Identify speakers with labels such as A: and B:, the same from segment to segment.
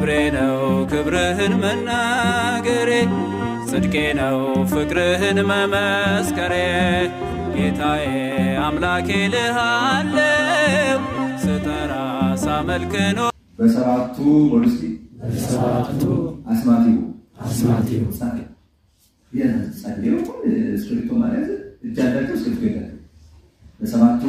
A: ክብሬ ነው ክብርህን መናገሬ ጽድቄ ነው ፍቅርህን መመስከሬ ጌታዬ አምላኬ ልሃለው ስጠራ ሳመልክ ነው
B: በሰባቱ ፖሊሲ
C: በሰባቱ
B: አስማቲው
C: አስማቲው
B: ጸልዩ እስክሪብቶ ማለት እጅ ያላቸው እስክሪብቶ የላቸው በሰባቱ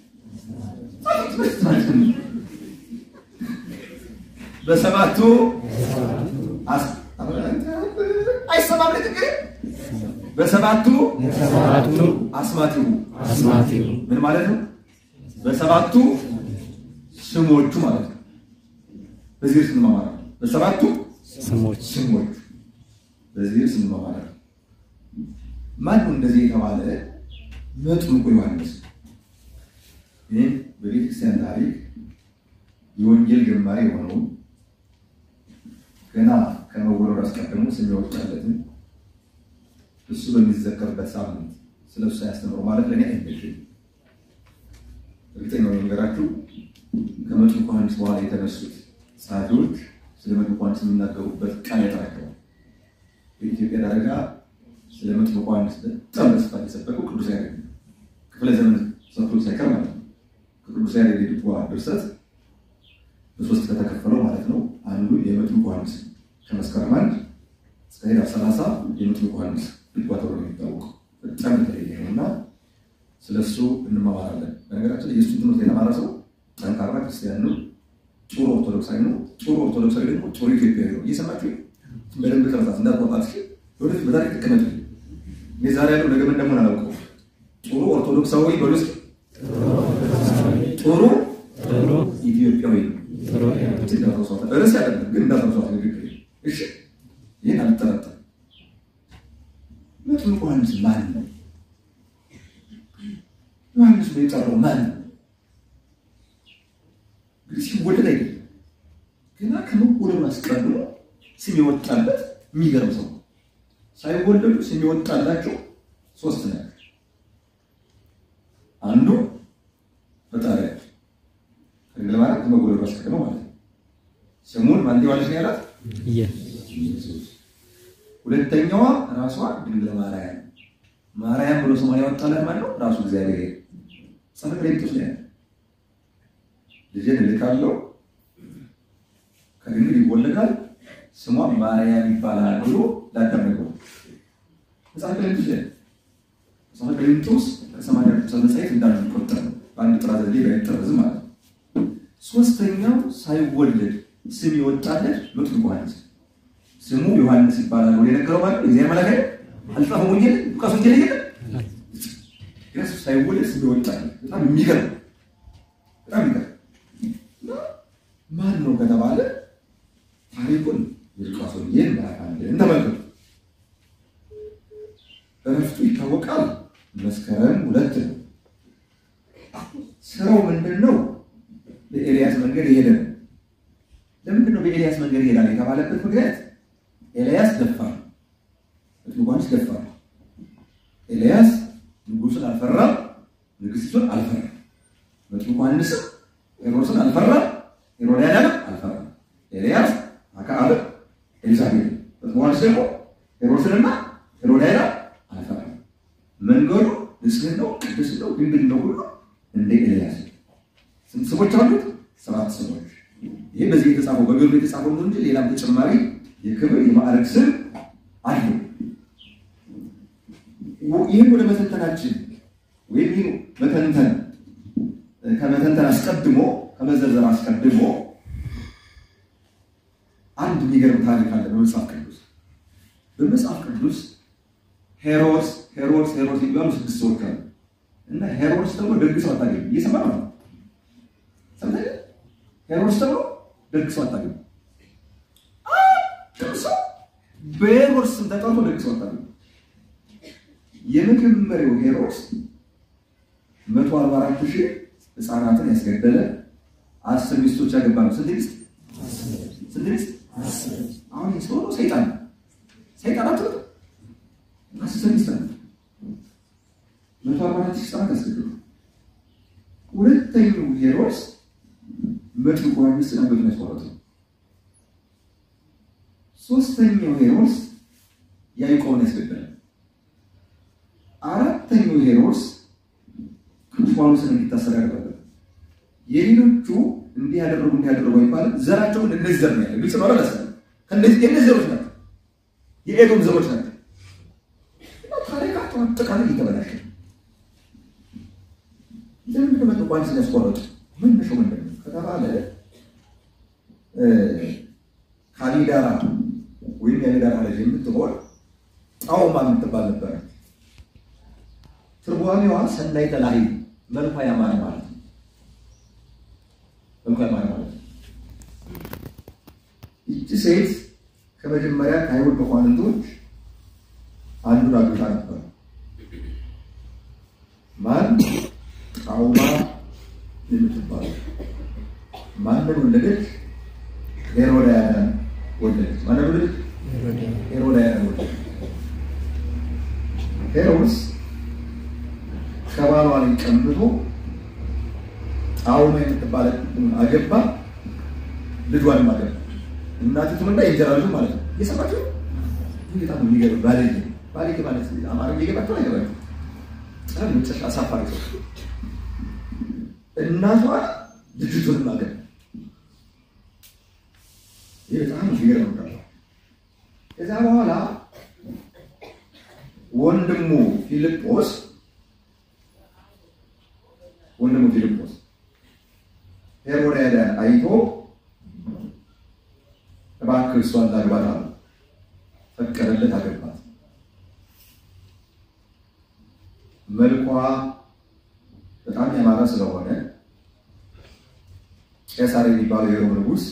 B: በሰባቱ አስ- አይሰማም ንግግር በሰባቱ
C: በሰባቱ
B: አስማቲው
C: አስማቲው
B: ምን ማለት ነው? በሰባቱ ስሞቹ ማለት ነው። በዚህ እርስ እንማማር በሰባቱ
C: ስሞች
B: ስሞቹ በዚህ እርስ እንማማር ማን ነው እንደዚህ የተባለ? መጥምቁ ዮሐንስ። ይህ በቤተክርስቲያን ታሪክ የወንጌል ጀማሪ የሆነው ገና ከመወለዱ አስቀድሞ ስም ያወጣለትን እሱ በሚዘከርበት ሳምንት ስለ እሱ ያስተምሩ ማለት ለእኔ አይመችም። እርግጠኛ ነው ነገራችሁ። ከመጥምቁ ዮሐንስ በኋላ የተነሱት ጸሐፊዎች ስለ መጥምቁ ዮሐንስ የሚናገሩበት ቃል ያጠራቸዋል። በኢትዮጵያ ደረጃ ስለ መጥምቁ ዮሐንስ በጣም በስፋት የሰበኩ ቅዱስ ያሬድ ነው። ክፍለ ዘመን ሰጥቶ ሳይቀር ማለት ነው። ከቅዱስ ያሬድ የድጓ ድርሰት በሶስት ከተከፈለው ማለት ነው። አንዱ የመጥምቁ ዮሐንስ ከመስከረም አንድ እስከ ኅዳር ሰላሳ የመጥምቁ ዮሐንስ ድጓ ተብሎ ነው የሚታወቀው። በጣም የተለየ ነው እና ስለ እሱ እንማማራለን። በነገራችን ላይ የእሱን ትምህርት የተማረ ሰው ጠንካራ ክርስቲያን ነው፣ ጥሩ ኦርቶዶክሳዊ ነው። ጥሩ ኦርቶዶክሳዊ ደግሞ ጥሩ ኢትዮጵያዊ ነው። እየሰማችሁ በደንብ ቀረጻት እንዳትወጣት ሲ ወደፊት በታሪክ ትቀመጡ። እኔ ዛሬ ያለው ነገ ምን እንደሆነ አላውቀውም። ጥሩ ኦርቶዶክሳዊ በሉ እስኪ ጥሩ
C: ጥሩ
B: ኢትዮጵያዊ ነው።
C: ጥሩ
B: እንዳትረሷት። ርዕስ አይደለም ግን እንዳትረሷት ንግግር። እሺ ይህን አልጠረጠርም። መጥምቁ ዮሐንስ ማን ነው? ዮሐንስ ነው የጠራው ማን ነው? እንግዲህ ሲወለድ አይደለም ገና ከመወለዱ አስቀድሞ ስም የወጣለት የሚገርም ሰው ነው። ሳይወለዱ ስም የወጣላቸው ሶስት ናቸው። አንዱ ፈጣሪያቸው ከድንግል ማርያም ከመወለዱ አስቀድሞ ማለት ነው። ስሙን ማን ዮሐንስ ነው ያላት?
C: የ
B: ኢየሱስ። ሁለተኛዋ ራሷ ድንግል ማርያም ማርያም ብሎ ስሟን ያወጣላት ማን ነው? ራሱ እግዚአብሔር ጸፈ ቅሬምጦስ ላይ ያለ ልጄን እልካለሁ ከድንግል ይወለዳል ስሟ ማርያም ይባላል ብሎ ላዳመገው መጽሐፈ ቅሬምጦስ ላይ መጽሐፈ ቅሬምጦስ ከሰማንያ ቅዱሳን መጻሕፍት እንዳንዱ የሚቆጠር ነው። በአንድ ጥራት ዘዴ ባይጠረዝም ማለት ነው። ሶስተኛው ሳይወለድ ስም የወጣለት መጥምቁ ዮሐንስ ስሙ ዮሐንስ ይባላል ብሎ የነገረው ማለት ነው። እግዚአብሔር መልአክ አይደል? አልጻፈም ወንጌል ሉቃስ ወንጌል የለም ኢየሱስ ሳይወለድ ስም የወጣለት በጣም የሚገርም በጣም የሚገርም እና ማን ነው ከተባለ ታሪኩን የሉቃስ ወንጌል ምዕራፍ አንድን ተመልከቱ። እረፍቱ ይታወቃል። መስከረም ሁለት ነው። ስራው ምንድን ነው? በኤልያስ መንገድ የሄደ ነው። ለምንድን ነው በኤልያስ መንገድ ይሄዳል የተባለበት ምክንያት ኤልያስ ደፋር፣ መጥምቁ ዮሐንስ ደፋር። ኤልያስ ንጉሱን አልፈራም፣ ንግስቱን አልፈራም። መጥምቁ ዮሐንስም ሄሮድስን አልፈራም፣ ሄሮድያዳንም አልፈራም። ኤልያስ አክዓብን፣ ኤልሳቤጥን፣ መጥምቁ ዮሐንስ ደግሞ ሄሮድስንና ሄሮድያዳ አልፈራም። መንገዱ ንጽሕት ነው፣ ቅዱስ ነው፣ ድንግል ነው ሁሉ እንደ ኤልያስ ነው። ስንት ስሞች አሉት? ሰባት ስሞች። ይህ በዚህ የተጻፈው በገድሉ የተጻፈው ነው እንጂ ሌላም ተጨማሪ የክብር የማዕረግ ስም አለው። ይህን ወደ መተንተናችን ወይም ይህ መተንተን ከመተንተን አስቀድሞ ከመዘርዘር አስቀድሞ አንድ የሚገርም ታሪክ አለ በመጽሐፍ ቅዱስ። በመጽሐፍ ቅዱስ ሄሮድስ ሄሮድስ ሄሮድስ የሚባሉ ስድስት ሰዎች አሉ እና ሄሮድስ ተብሎ ደግ ሰው አታገኝም። እየሰማ ነው ሰምተህ ሄሮድስ ተብሎ ደግ ሰው አታገኝም። አንድም ሰው በሄሮድስ ስም ተጠርቶ ደግ ሰው አታገኝም። የመጀመሪያው ሄሮድስ መቶ አርባ አራት ሺህ ህፃናትን ያስገደለ አስር ሚስቶች ያገባ ነው። ስንት ሚስት? ስንት ሚስት? አሁን ይህ ሰው ነው ሰይጣን ነው። ሰይጣን አትሉት? አስር ሚስት አለ። መቶ አርባ አራት ሺህ ህፃናት ያስገደሉ። ሁለተኛው ሄሮድስ መጥምቁ ዮሐንስን አንገቱን ያስቆረጠው ሶስተኛው ሄሮድስ ያዕቆብን ያስገደለ። አራተኛው ሄሮድስ ቅዱስ ጳውሎስን እንዲታሰር ያደረገ። የሌሎቹ እንዲህ ያደረጉ እንዲህ ያደረጉ አይባልም። ዘራቸውን እነዚህ ዘር ነው ያለ ግልጽ ነው አላሰ ከእነዚህ የእነዚህ ዘሮች ናቸው፣ የኤዶም ዘሮች ናቸው። ታሪካቸው አጠቃላይ እየተበላሸ ለምንድን መጡ ጳውሎስን ያስቆረጡ? መነሻው ምንድን ነው ከተባለ ካሊዳራ ወይም የአሊዳራ ልጅ የምትሆን ጣውማ የምትባል ነበረ። ትርጓሜዋ ሰናይተ ላዕይ መልኳ ያማረ ማለት ነው። መልኳ ያማረ ማለት ነው። ይቺ ሴት ከመጀመሪያ ከአይሁድ መኳንንቶች አንዱን አግብታ ነበር። ማን? ጣውማ የምትባል ማንን ወለደች? ሄሮድያዳን ወለደች። ማንን ወለደች? ሄሮድያዳን ወለደች። ሄሮድስ ከባሏ ላይ ቀምቶ ጣውማ የምትባል አገባ፣ ልጇንም አገባ። እናቲቱንና የእንጀራ ልጁ ማለት ነው። እየሰማችሁ በጣም የሚገርም ባለጌ ባለጌ ማለት አማርኛ እየገባችሁ አይገባችሁ? በጣም መጨረሻ አሳፋሪ ሰው እናቷ ልጅቱንም አገባ። ይህ በጣም የሚገርም ነው። ከዛ በኋላ ወንድሙ ፊልጶስ ወንድሙ ፊልጶስ ሄሮድያዳን አይቶ እባክህ እሷን ላግባት አለ። ፈቀደለት፣ አገባት። መልኳ በጣም ያማረ ስለሆነ ቄሳር የሚባለው የሮም ንጉሥ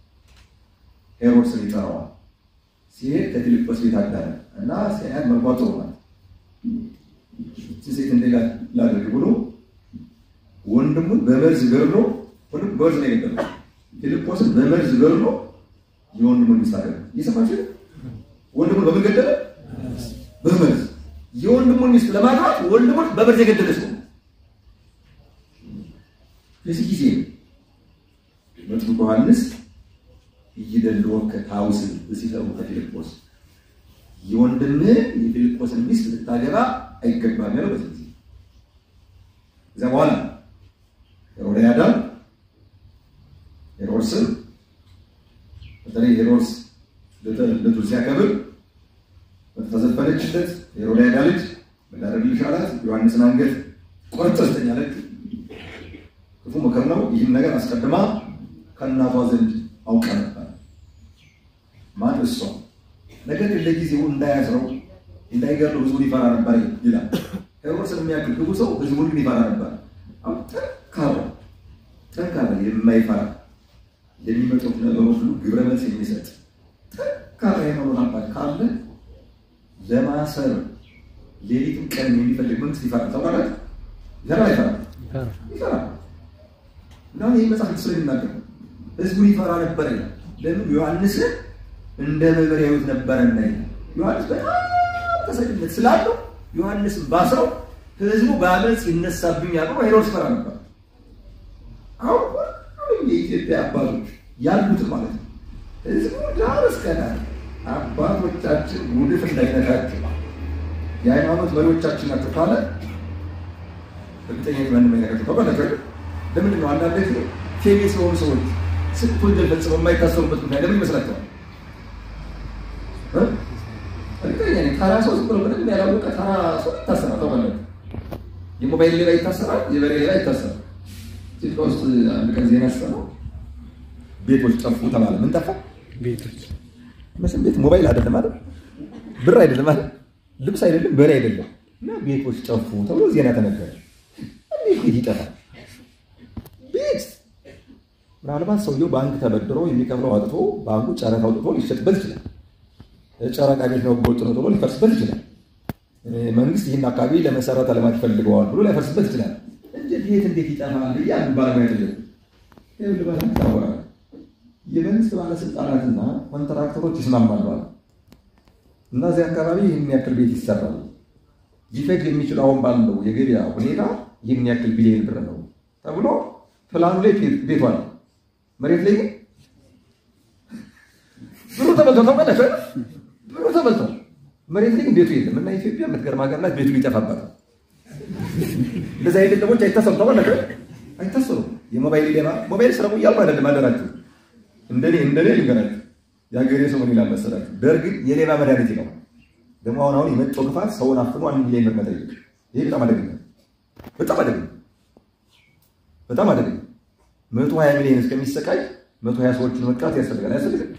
B: ሄሮድስን ይጠራዋል። ሲሄድ ከፊልጶስ ቤት አዳረ እና ሲያያት መልኳ ጥሩ ናት። ሴት እንደ ላድርግ ብሎ ወንድሙን በመርዝ ገድሎ ወንድሙ በመርዝ ነው የገደለው። ፊልጶስን በመርዝ ገድሎ የወንድሙን ሚስት አገባ። እየሰማችሁ ወንድሙን በምን ገደለ? በመርዝ የወንድሙን ሚስት ለማግባት ወንድሙን በመርዝ የገደለ ሰው በዚህ ጊዜ መጥምቁ ዮሐንስ እይደልወከ ታውስን ሲሰሩ ከፊልጶስ የወንድምህ የፊልጶስን ሚስት ልታገባ አይገባም ያለው በዚህ ጊዜ እዚያ በኋላ ሄሮድያዳ ሄሮድስን በተለይ ሄሮድስ ልደቱን ሲያከብር በተዘፈነችለት ሄሮድያዳ ልጅ ምን ላደርግልሽ አላት። ዮሐንስን አንገት ቆርጠህ ስጠኝ አለችው። ክፉ ምክር ነው። ይህን ነገር አስቀድማ ከእናቷ ዘንድ አውቃ ነበር። ማን እሷ። ነገር ግን ለጊዜው እንዳያስረው እንዳይገድለው ህዝቡን ይፈራ ነበር ይላል። ሄሮድስን የሚያክል ክፉ ሰው ህዝቡን ግን ይፈራ ነበር። አሁን ጠንካራ ጠንካራ የማይፈራ የሚመጡት ነገሮች ሁሉ ግብረ መልስ የሚሰጥ ጠንካራ የሆነ አባት ካለ ለማሰር ሌሊትም ቀን የሚፈልግ መንግስት ይፈራል። ታውቃለህ? ይፈራል አይፈራም? ይፈራል። እና ይህ መጽሐፍ ስለሚናገር ህዝቡን ይፈራ ነበር ይላል። ለምን? ዮሐንስን እንደ መምህር ያዩት ነበረና ይላል። ዮሐንስ በጣም ተሰሚነት ስላለው ዮሐንስን ባስረው ህዝቡ በአመፅ ይነሳብኛል ብሎ ሄሮድስ ይፈራ ነበር። አሁን ሁሉም የኢትዮጵያ አባቶች ያሉትን ማለት ነው ህዝቡ ዳር እስከ ዳር አባቶቻችን ጉድፍ እንዳይነካቸው የሃይማኖት መሪዎቻችን ናቸው ካለ እርግጠኛ ማንም አይነካቸው ታውቃላችሁ። ለምንድን ነው አንዳንድ ጊዜ ፌሜስ የሆኑ ሰዎች ስንት ወንጀል ፈጽመው የማይታሰሩበት ምክንያት ለምን ይመስላቸዋል? እርግጠኛ ነኝ ተራ ሰው ዝም ብሎ ምንም ያላወቀ ተራ ሰው ይታሰራል። ታውቃላችሁ። የሞባይል ሌባ ይታሰራል፣ የበሬ ሌባ ይታሰራል። ኢትዮጵያ ውስጥ አንድ ቀን ዜና ስሰማው ቤቶች ጠፉ ተባለ። ምን ጠፋ?
C: ቤቶች
B: መቼም ቤት ሞባይል አይደለም አይደል? ብር አይደለም አይደል? ልብስ አይደለም፣ በሬ አይደለም። እና ቤቶች ጠፉ ተብሎ ዜና ተነገረ። እንዴት ቤት ይጠፋል? ቤት ምናልባት ሰውየው ባንክ ተበድሮ የሚከፍለው አጥቶ ባንኩ ጨረታ አውጥቶ ሊሸጥበት ይችላል። ጨረቃ ቤት ነው ጎልጥ ነው ተብሎ ሊፈርስበት ይችላል። መንግስት ይህን አካባቢ ለመሰረተ ልማት ፈልገዋል ብሎ ሊያፈርስበት ይችላል። እንጂ ቤት እንዴት ይጠፋል? እያሉ ባለሙያ ጠየቁ። ይኸውልህ ባለ ይታወራል የመንግስት ባለስልጣናትና ኮንትራክተሮች ይስማማሉ አለ እና እዚህ አካባቢ ይህን ያክል ቤት ይሰራል። ሊፈጅ የሚችል አሁን ባለው የገበያ ሁኔታ ይህን ያክል ቢሊዮን ብር ነው ተብሎ ፕላኑ ላይ ቤቱ አለ። መሬት ላይ ግን ብሩ ተበልቷል። ታውቃላችሁ አይደል? ብሩ ተበልቷል። መሬት ላይ ግን ቤቱ የለም እና ኢትዮጵያ የምትገርም ሀገር ናት። ቤቱ ሊጠፋባታል። እንደዚህ አይነት ደሞች አይታሰሩም። ታውቃላችሁ አይደል? አይታሰሩም። የሞባይል ሌባ ሞባይል ስረቁ እያልኩ አይደለም አደራችሁ። እንደኔ እንደኔ ልንገራችሁ የሀገሬ ሰው ምን ይላል መሰላችሁ? ደርግ የሌባ መድኃኒት ነው። ደግሞ አሁን አሁን የመጣው ክፋት ሰውን አፍኖ አንድ ሚሊዮን ብር መጠየቅ፣ ይሄ በጣም አደገኛ በጣም አደገኛ በጣም አደገኛ። መቶ ሀያ ሚሊዮን እስከሚሰቃይ መቶ ሀያ ሰዎችን መቅጣት ያስፈልጋል። ያስፈልጋል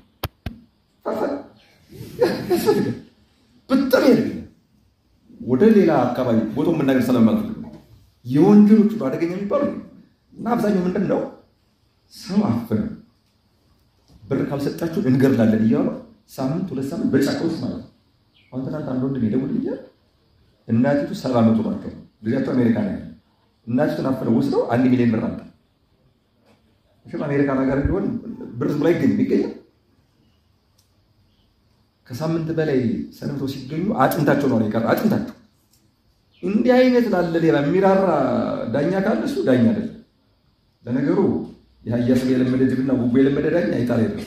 B: ያስፈልጋል። በጣም ያደገኛ። ወደ ሌላ አካባቢ ቦታው መናገር ስለማልፈልግ የወንጀሎቹ አደገኛ የሚባሉ እና አብዛኛው ምንድን ነው ሰው አፍነ ብር ካልሰጣችሁ እንገድላለን እያሉ ሳምንት ሁለት ሳምንት በጫካ ውስጥ ማለት ነው። አሁን ትናንት አንድ ወንድም ይደውልልኛል። እናቲቱ ሰባ መቶ ናቸው። ልጃቸው አሜሪካ ነው ያለ። እናቲቱን አፍነው ወስደው አንድ ሚሊዮን ብር አለ። እሺም አሜሪካ ነገር ቢሆን ብር ዝም ብሎ አይገኝም። ይገኛል። ከሳምንት በላይ ሰንብተው ሲገኙ አጥንታቸው ነው የቀረ አጥንታቸው። እንዲህ አይነት ላለ ሌባ የሚራራ ዳኛ ካለ እሱ ዳኛ አይደለም። ለነገሩ የአህያ ስጋ የለመደ ጅብና ጉቦ የለመደ ዳኛ አይጣል የለም።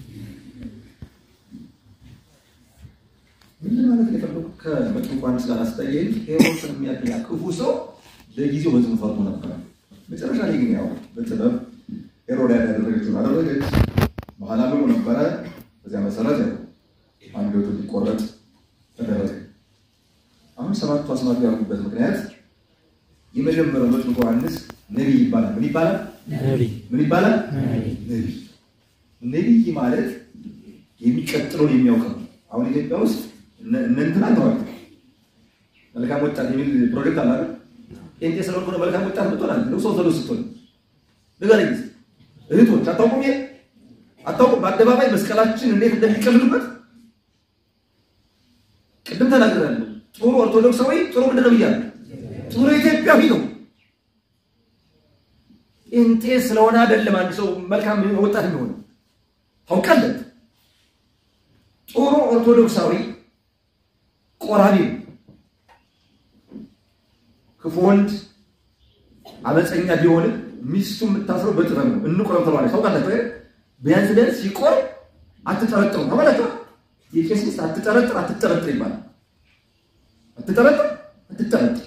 B: ምን ማለት ነው የፈለጉት? ከመጥምቁ ዮሐንስ ጋር አስተያየኝ ሄሮድስን የሚያክል ክፉ ሰው ለጊዜው በጽኑ ፈርቶ ነበረ። መጨረሻ ላይ ግን ያው በጥበብ ሄሮድያዳ ያደረገችውን አደረገች። በኋላ ብሎ ነበረ። በዚያ መሰረት ያው አንገቱ ሊቆረጥ ተደረገ። አሁን ሰባቱ አስማቱ ያልኩበት ምክንያት የመጀመሪያው መጥምቁ ዮሐንስ ነቢይ ይባላል። ምን ይባላል?
C: ነቢይ
B: ምን ይባላል? ነቢይ። ነቢይ ማለት የሚቀጥለውን የሚያውቅ ነው። አሁን ኢትዮጵያ ውስጥ እነ እነ እንትና ተዋል መልካም ወጣት የሚል ፕሮጀክት አለ አይደል? ጴንጤ ስለሆንኩ ነው መልካም ወጣት ምትሆናል ነው ሰው ዘሎ ስትሆን ንገረኝ እስኪ እህቶች አታውቁም? ይሄ አታውቁም? በአደባባይ መስቀላችን እንዴት እንደሚቀልዱበት ቅድም ተናግሬያለሁ። ጥሩ ኦርቶዶክሳዊ ጥሩ ምንድን ነው ብያለሁ? ጥሩ ኢትዮጵያዊ ነው። ጴንጤ ስለሆነ አይደለም አንድ ሰው መልካም ወጣት የሚሆነው ታውቃለህ። ጥሩ ኦርቶዶክሳዊ ቆራቢ ነው። ክፉ ወንድ አመፀኛ ቢሆንም ሚስቱ የምታስረው በጥበብ ነው። እንቆረብ ተባለ። ታውቃላችሁ አይደል? ቢያንስ ቢያንስ ሲቆር አትጠረጥሩ። ታውቃላችሁ የቄስ ሚስት አትጠረጥር አትጠረጥር ይባላል። አትጠረጥር አትጠረጥር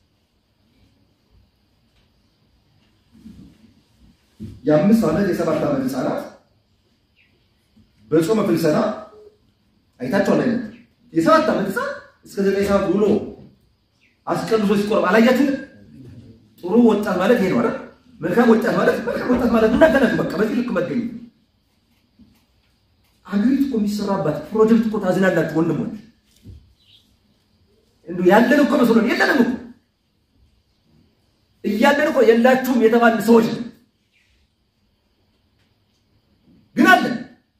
B: የአምስት ዓመት የሰባት ዓመት ህፃናት በጾመ ፍልሰና አይታችኋል አይነት የሰባት ዓመት ህፃን እስከ ዘጠኝ ሰዓት ውሎ አስቀድሶ ሲቆርብ አላያችሁም? ጥሩ ወጣት ማለት ይሄ ነው አይደል? መልካም ወጣት ማለት መልካም ወጣት ማለት እናገናኙ። በቃ በዚህ ልክ መገኘት አገሪቱ እኮ የሚሰራባት ፕሮጀክት እኮ ታዝናላችሁ ወንድሞች። እንዱ ያለን እኮ መስሎን የለንም እኮ እያለን እኮ የላችሁም የተባልን ሰዎች ነው። ግን አለን።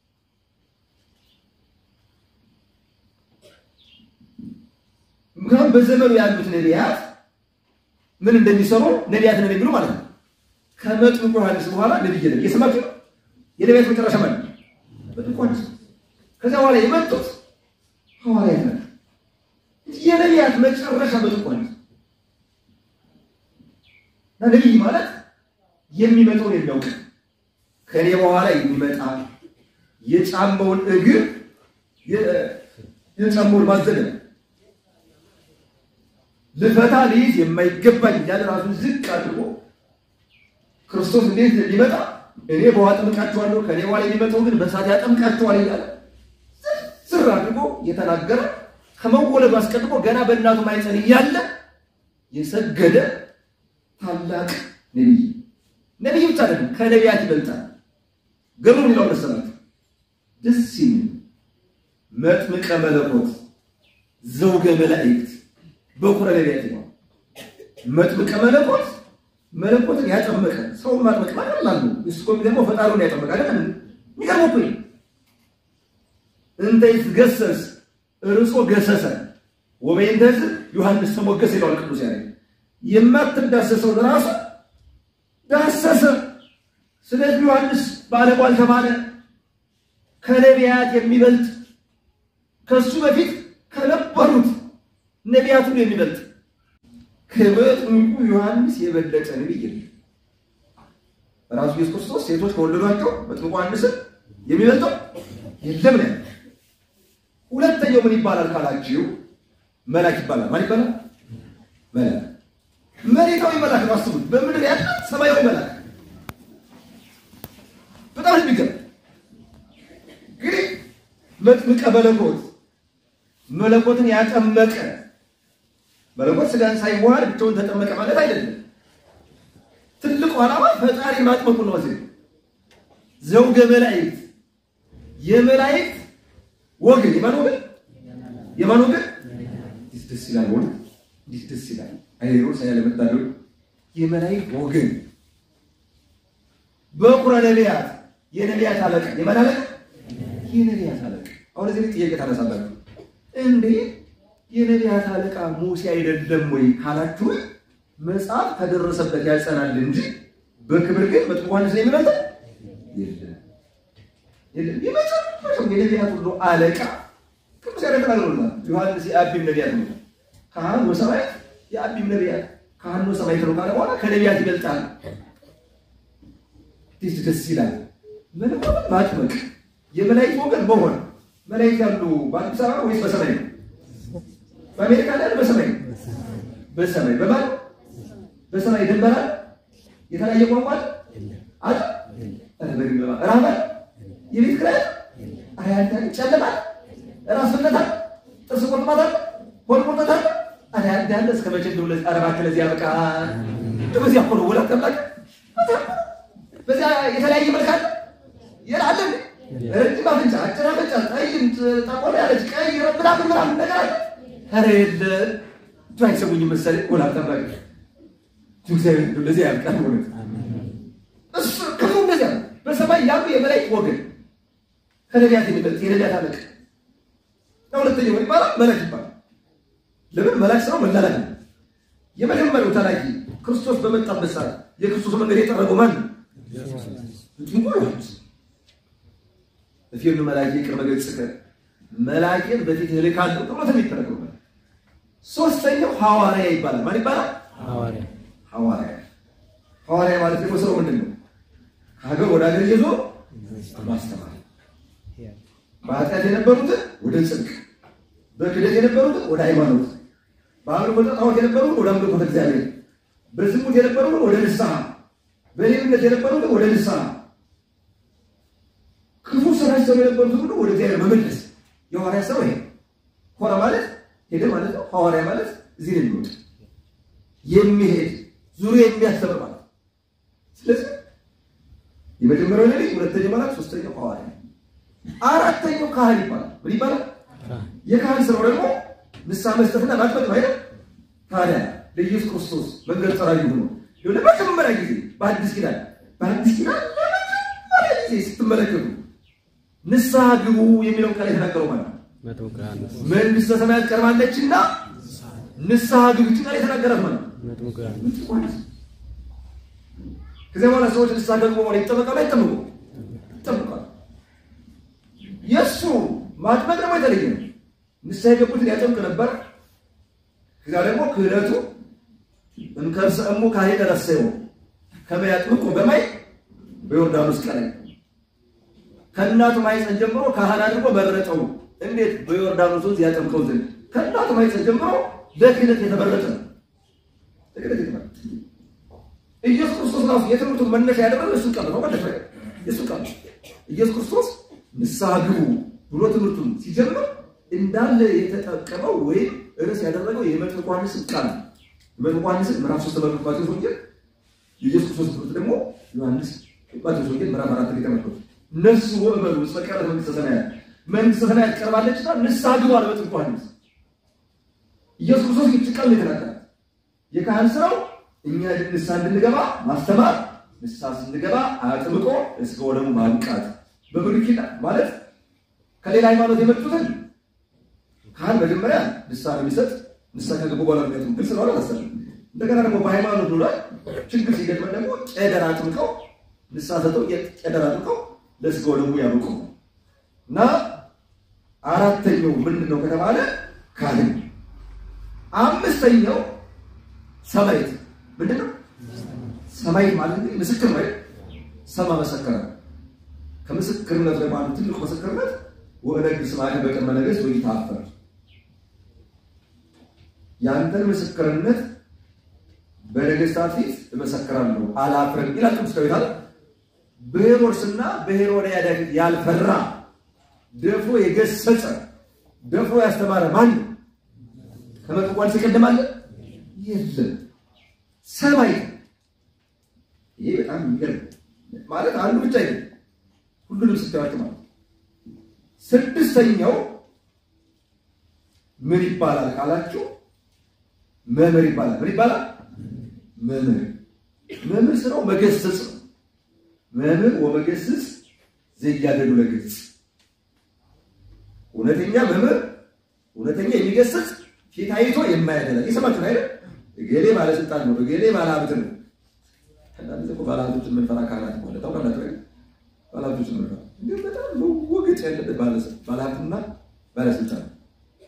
B: ምክንያቱም በዘመኑ ያሉት ነቢያት ምን እንደሚሰሩ ነቢያት ነን የሚሉ ማለት ነው። ከመጥምቁ ዮሐንስ በኋላ ነቢይ የለም። እየሰማችሁ ነው። የነቢያት መጨረሻ ማለት ነው መጥምቁ ዮሐንስ። ከዚያ በኋላ የመጡት ሐዋርያት ናቸው። የነቢያት መጨረሻ መጥምቁ ዮሐንስ እና ነቢይ ማለት የሚመጣውን የሚያውቅ ከኔ በኋላ የሚመጣ የጫማውን እግር የጫማውን ማዘለ ልፈታ ልይዝ የማይገባኝ እያለ ራሱን ዝቅ አድርጎ ክርስቶስ እንዴት ሊመጣ እኔ በውሃ አጠምቃችኋለሁ ከኔ በኋላ የሚመጣው ግን በእሳት ያጠምቃችኋል እያለ ስር አድርጎ የተናገረ ከመወለዱ አስቀድሞ ገና በእናቱ ማኅፀን እያለ የሰገደ ታላቅ ነቢይ ነቢይ ብቻ አይደለም፣ ከነቢያት ይበልጣል። ገብሩ የሚለው መሰላችሁ ደስ የሚል መጥምቀ መለኮት ዘውገ መላእክት በኩረ ነቢያት ነው። መጥምቀ መለኮት መለኮትን ያጠመቀ ሰውን ማጥመቅ ማለት ላሉ እሱ እኮ የሚገርመው ፈጣሪውን ያጠመቀ አይደል? የሚገርመው እኮ ይሄ እንተ ይትገሰስ እርሶ ገሰሰ ወበይንተዝ ዮሐንስ ተሞገሰ ይለዋል ቅዱስ ያሬድ። የማትዳሰሰው ራሱ ዳሰሰ። ስለዚህ ዮሐንስ ባለሟል ተባለ። ከነቢያት የሚበልጥ ከሱ በፊት ከነበሩት ነቢያት ሁሉ የሚበልጥ ከመጥምቁ ዮሐንስ የበለጠ ነቢይ የለም። ራሱ ኢየሱስ ክርስቶስ ሴቶች ከወለዷቸው መጥምቁ ዮሐንስን የሚበልጠው የለም ነው። ሁለተኛው ምን ይባላል ካላችሁ መልአክ ይባላል። ማን ይባላል? መልአክ መሬታዊ መልአክ ነው። አስቡት፣ በምድር ያለ ሰማያዊ መልአክ በጣም የሚገርም እንግዲህ መጥምቀ መለኮት መለኮትን ያጠመቀ መለኮት ስጋን ሳይዋሃድ ብቻውን ተጠመቀ ማለት አይደለም። ትልቁ ዓላማ ፈጣሪ ማጥመቁ ነው። እዚህ ዘውገ መላእክት የመላእክት ወገን የማን ወገን የማን ወገን እንዴት ደስ ይላል! ወደ እንዴት ደስ ይላል! አይሮስ ያለመታደሉ የመላእክት ወገን በኩረ ነቢያት የነቢያት አለቃ የማን አለቃ? የነቢያት አለቃ። አሁን እዚህ ላይ ጥያቄ ታነሳላችሁ። እንዴ የነቢያት አለቃ ሙሴ አይደለም ወይ ካላችሁ መጽሐፍ ከደረሰበት ያጸናል እንጂ በክብር ግን መጥምቁ ዮሐንስ ላይ የሚበልጥ የለም የለም። የመጨረሻው የነቢያት ሁሉ አለቃ ቅዱስ ያሬድ ተናግሮልናል። ዮሐንስ የአቢም ነቢያት ነው። ካህን ወሰማያት የአቢም ነቢያት ካህን ወሰማያት ነው ካለ በኋላ ከነቢያት ይበልጣል። እንዴት ደስ ይላል! መለኮትን ማጥመቅ የመላእክት ወገን መሆን መላእክት ያሉ በአዲስ አበባ ወይስ በሰማይ ነው? በአሜሪካ ላይ በሰማይ ነው? በሰማይ በማን በሰማይ ድንበር አለ? የተለያየ ቋንቋ አለ? አለ? ረሃብ አለ? የቤት ኪራይ አለ? አያንተ ጨለማ አለ? ራስ ምታት አለ? ጥርስ ቁርጥማት አለ? ሆድ ቁርጠት አለ? አያንተ ያለ እስከ መቼ እንደው ለዚህ አረባ ከለዚህ ያበቃ በዚያ እኮ ነው ወላት ተብላክ በዚያ የተለያየ መልክ አለ ይላል ረጅም አፍንጫ፣ አጭር አፍንጫ፣ ጠይም ጠቆር ያለች ቀይ ምናምን ምናምን ነገር አለ። ኧረ የለ እቱ አይሰሙኝም መሰለኝ ወላት ተብላክ እግዚአብሔር እንደው ለዚህ ያብቃል። እውነት እሱ ክፉ እንደዚያ ነው። በሰማይ ያሉ የመላእክት ወገን ከነቢያት የሚበልጥ የነቢያት አለቃ ሁለተኛው ምን ይባላል? መላክ ይባላል። ለምን መላክ ስራው መላላክ ነው። የመጀመሪያው ተላኪ ክርስቶስ በመጣበት ሰዓት የክርስቶስ መንገድ የጠረገው ማን ነው? መጥምቁ ዮሐንስ እፊርኑ መላኬ ቅድመ ገጽከ መላኬን በፊት እልካለሁ ተብሎ ተሚተረገው ሶስተኛው ሐዋርያ ይባላል። ማን ይባላል?
C: ሐዋርያ
B: ሐዋርያ ሐዋርያ ማለት ደግሞ ስራው ምንድን ነው? ከሀገር ወደ ሀገር ይዞ ማስተማር፣ በኃጢአት የነበሩትን ወደ ጽድቅ፣ በክደት የነበሩትን ወደ ሃይማኖት፣ በአምልኮተ ጣዖት የነበሩትን ወደ አምልኮተ እግዚአብሔር፣ በዝሙት የነበሩትን ወደ ንስሐ፣ በሌብነት የነበሩትን ወደ ንስሐ፣ ክፉ ስራ ሲሰሩ የነበሩትን ሁሉ ወደ እግዚአብሔር መመለስ የሐዋርያ ስራው ይሄ። ሆረ ማለት ሄደ ማለት ነው። ሐዋርያ ማለት እዚህ ነው የሚወጣ የሚሄድ ዙሪያ የሚያስተምር ማለት ነው። ስለዚህ የመጀመሪያው ነቢይ፣ ሁለተኛው መልአክ፣ ሶስተኛው ሐዋርያ፣ አራተኛው ካህን ይባላል። ምን ይባላል? የካህን ስራው ደግሞ ንስሐ መስጠትና ማጥመቅ ነው አይደል? ታዲያ ለኢየሱስ ክርስቶስ መንገድ ጠራጊ ሆኖ ለመጀመሪያ ጊዜ በአዲስ ኪዳን በአዲስ ኪዳን ለመጀመሪያ ጊዜ ስትመለከቱ ንስሐ ግቡ የሚለውን ቃል የተናገረው ማለት ነው።
C: መጥምቁ ዮሐንስ
B: መንግስተ ሰማያት ቀርባለችና ንስሐ ግቡ ቃል የተናገራት ማለት ነው።
C: መጥምቁ ዮሐንስ
B: ከዚያ በኋላ ሰዎች ንስሐ ገቡ በኋላ ይጠመቃሉ አይጠመቁ? ይጠመቃሉ። የእሱ ማጥመቅ ደግሞ የተለየ ነው። ንስሐ የገቡትን ያጠምቅ ነበር። ከዚያ ደግሞ ክህደቱ እንከርሰ እሙ ካህነ ረሰዮ ከመ ያጥምቁ በማይ በዮርዳኖስ ቀላይ ከእናቱ ማኅፀን ጀምሮ ካህን አድርጎ መረጠው። እንዴት? በዮርዳኖስ ወንዝ ያጠምቀው ዘንድ ከእናቱ ማኅፀን ጀምሮ ለክህነት የተመረጠ ነው። ለክህነት የተመረጠ ኢየሱስ ክርስቶስ ራሱ የትምህርቱን መነሻ ያደረገው እሱ ቃል ነው። መነሻ እሱ ቃል ኢየሱስ ክርስቶስ ንስሐ ግቡ ብሎ ትምህርቱን ሲጀምር እንዳለ የተጠቀመው ወይም ርዕስ ያደረገው የመጥምቁ ዮሐንስን ቃል ነው። የመጥምቁ ዮሐንስን ምዕራፍ ሶስት ተመልከቱ። ማቴዎስ ወንጌል የኢየሱስ ክርስቶስ ትምህርት ደግሞ ዮሐንስ ማቴዎስ ወንጌል ምዕራፍ አራት ላይ ተመልከቱ። ነፍሱ ወእመኑ እስመ ቀረበት መንግሥተ ሰማያት መንግሥተ ሰማያት ቀርባለችና ንስሐ ግቡ አለ መጥምቁ ዮሐንስ። ኢየሱስ ክርስቶስ ይህች ቃል ነው የተናገራት። የካህን ስራው እኛ ንስሐ እንድንገባ ማስተማር፣ ንስሐ ስንገባ አጥምቆ እስከ ወደሙ ማብቃት። በብሉይ ኪዳን ማለት ከሌላ ሃይማኖት የመጡትን ካህን መጀመሪያ ንስሐ ነው የሚሰጥ። ንስሐ ከገቡ በኋላ የሚያጥሙ ግልጽ ነው አላሰለም። እንደገና ደግሞ በሃይማኖት ላይ ችግር ሲገጥመን ደግሞ ቄደር አጥምቀው ንስሐ ሰጠው ቄደር አጥምቀው ለስጋ ወደሙ ያብቁ እና አራተኛው ምንድን ነው ከተባለ ካህን። አምስተኛው ሰማዕት ምንድን ነው? ሰማዕት ማለት እንግዲህ ምስክር ነው። ሰማ መሰከረ። ከምስክርነት ደግሞ አንዱ ትልቁ ምስክርነት ወእነግር ስምዐከ በቅድመ ነገሥት ወኢትአፈር ያንተን ምስክርነት በነገሥታት ፊት እመሰክራለሁ አላፍርም ይላል ቅዱስ ዳዊት አለ። በሄሮድስና በሄሮድያዳ ፊት ያልፈራ ደፍሮ የገሰጸ ደፍሮ ያስተማረ ማን ነው? ከመጥምቁ ዮሐንስ የቀደመ አለ? የለም። ሰማይ ይሄ በጣም የሚገርም ማለት አንዱ ብቻ አይደለም፣ ሁሉንም ስታዩዋቸው ማለት ስድስተኛው ምን ይባላል ካላችሁ መምህር ይባላል። ምን ይባላል? መምህር መምህር ስራው መገሰጽ ነው። መምህር ወመገስጽ ዘያደሉ ለገጽ እውነተኛ መምህር እውነተኛ የሚገስጽ ፊት አይቶ የማያደላ የሰማችሁ አይደል? እገሌ ባለስልጣን ነው፣ እገሌ ባለሀብት ነው። አንዳንድ እኮ ባለሀብቶችን የምንፈራ ካህናት ማለት ታውቃላችሁ አይደል? ባለሀብቶችን የምንፈራ ግን በጣም መወገጥ ያለበት ባለሀብትና ባለስልጣን ነው።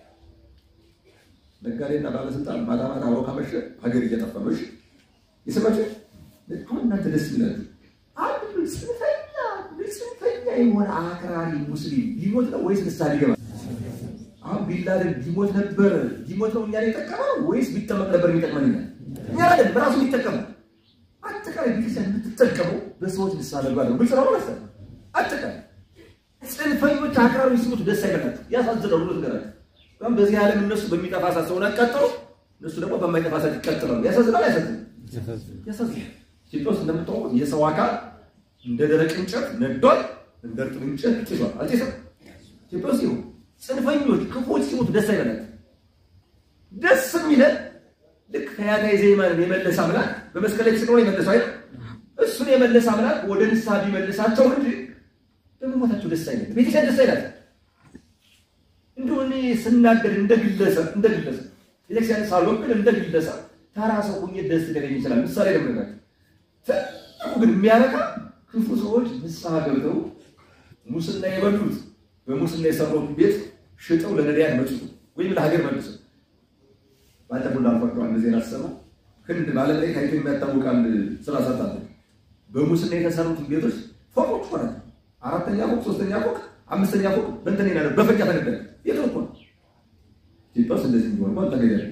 B: ነጋዴና ባለስልጣን ማታ ማታ አብሮ ካመሸ ሀገር እየጠፋ ነው። እሺ የሰማችሁ አሁን እናንተ ደስ ይላችሁ። አንድ ጽንፈኛ ጽንፈኛ የሆነ አክራሪ ሙስሊም ቢሞት ነው ወይስ ንስሐ ሊገባ? አሁን ቢላደን ቢሞት ነበር ቢሞት ነው እኛን የጠቀመው ወይስ ቢጠመቅ ነበር የሚጠቅመን? እኛ እኛ አይደለም በራሱ የሚጠቀመው። አጠቃላይ ቤተክርስቲያን የምትጠቀመው በሰዎች ንስሐ መግባት ነው። ግልጽ ነው ማለት ነው። አጠቃላይ ጽንፈኞች አክራሪ ሲሞቱ ደስ አይበላችሁ፣ ያሳዝናሉ። ብሎ ትገራችሁ በጣም በዚህ ዓለም እነሱ በሚጠፋ እሳት ሰውን አቃጠሉ፣ እነሱ ደግሞ በማይጠፋ እሳት ይቃጠላሉ። ያሳዝናል፣ ያሳዝናል፣ ያሳዝናል። ኢትዮጵያ ውስጥ እንደምታውቁት የሰው አካል እንደ ደረቅ እንጨት ነዷል፣ እንደ እርጥብ እንጨት ጭሷል። አልጤሰም። ኢትዮጵያ ውስጥ ይኸው ጽንፈኞች ክፉዎች ሲሞቱ ደስ አይበላችሁ። ደስ የሚለን ልክ ከያታይ ዘይማንን የመለሰ አምላክ በመስቀል ላይ ተሰቅሎ የመለሰው አይደል? እሱን የመለሰ አምላክ ወደ ንስሐ ቢመልሳቸው እንጂ በመሞታቸው ደስ አይነት ቤተክርስቲያን ደስ አይላት። እንደው እኔ ስናገር እንደ ግለሰብ እንደ ግለሰብ ቤተክርስቲያን ሳልወክል እንደ ግለሰብ ተራ ሰው ሆኜ ደስ ሊለኝ ይችላል። ምሳሌ ለምነጋቸው ትልቁ ግን የሚያረካ ክፉ ሰዎች ንስሐ ገብተው ሙስና የበሉት በሙስና የሰሩት ቤት ሽጠው ለነዳያን መጭቱ ወይም ለሀገር መልሱ ባለፈው እንዳልኳቸው አንድ ዜና ስሰማ ህንድ በዓለም ላይ ታይቶ የሚያታውቅ አንድ ስራ ሰርታለች። በሙስና የተሰሩትን ቤቶች ፎቆች ሆነ አራተኛ ፎቅ፣ ሶስተኛ ፎቅ፣ አምስተኛ ፎቅ በእንትን ይላል በፈንጃ ተነገረ። የት እኮ ነው ኢትዮጵያ ውስጥ እንደዚህ እንዲሆን እንኳን ተገኛለ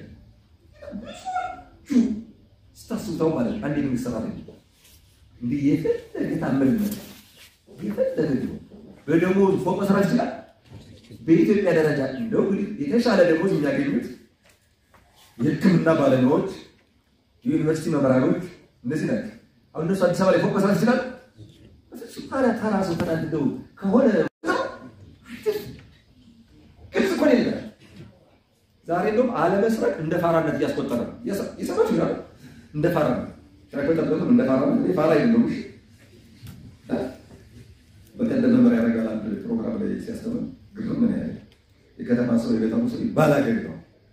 B: ስታስቡታው ማለት አንድ የመንግስት ሰራተኛ እንዲህ የፈለገ ታመልነት የፈለገ በደሞ ፎቅ መስራት ይችላል። በኢትዮጵያ ደረጃ እንደው እንግዲህ የተሻለ ደሞዝ የሚያገኙት የሕክምና ባለሙያዎች፣ የዩኒቨርሲቲ መምህራኖች እነዚህ ናቸው። አሁን እነሱ አዲስ አበባ ላይ ፎቅ መስራት ይችላል። ታዲያ ተራ ሰው ተናድደው ከሆነ ግልጽ እኮ ነው ይላል። ዛሬ እንደውም አለመስረቅ እንደ ፋራነት እያስቆጠረ ነው። የሰማችሁ ይላል እንደ ፋራነት ሻከጠበትም እንደ ፋራነት ፋራ የለውም። እሺ በቀደም መመሪያ ያደርጋል አንድ ፕሮግራም ላይ ሲያስተምር ግርም ምን ያለ የከተማ ሰው የገጠሩ ሰው ባላገር ነው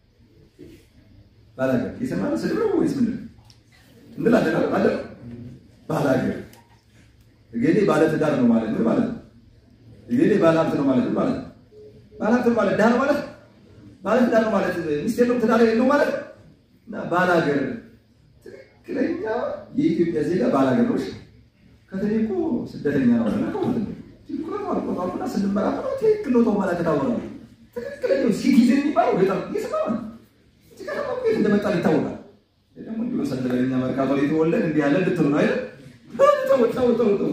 B: ባላገር የሰማነ ስድብ ነው ወይስ ምንድን ነው እንላለን አለ ባላገር እገሌ ባለትዳር ነው ማለት ምን ማለት ነው? እገሌ ባለሀብት ነው ማለት ምን ማለት ነው? ባለሀብት ነው ማለት ድሃ ነው ማለት ባለትዳር ነው ማለት ሚስት የለውም ትዳር የለው ማለት እና ባላገር ትክክለኛ የኢትዮጵያ ዜጋ ባላገር ነው። ከተኔ እኮ ስደተኛ ነው እና ትክክለኛ ስንመራመራ ትክክል ነው ማለት ታወራ ትክክለኛው ሲቲዝን የሚባለው ገጠር እየሰማ ነው። እንደመጣ ይታወቃል። ደግሞ እንዲሁ ሰለበኛ መርካቶ ላይ የተወለድ እንዲህ ያለ ልትሉ ነው አይደል? ተው ተው ተው ተው።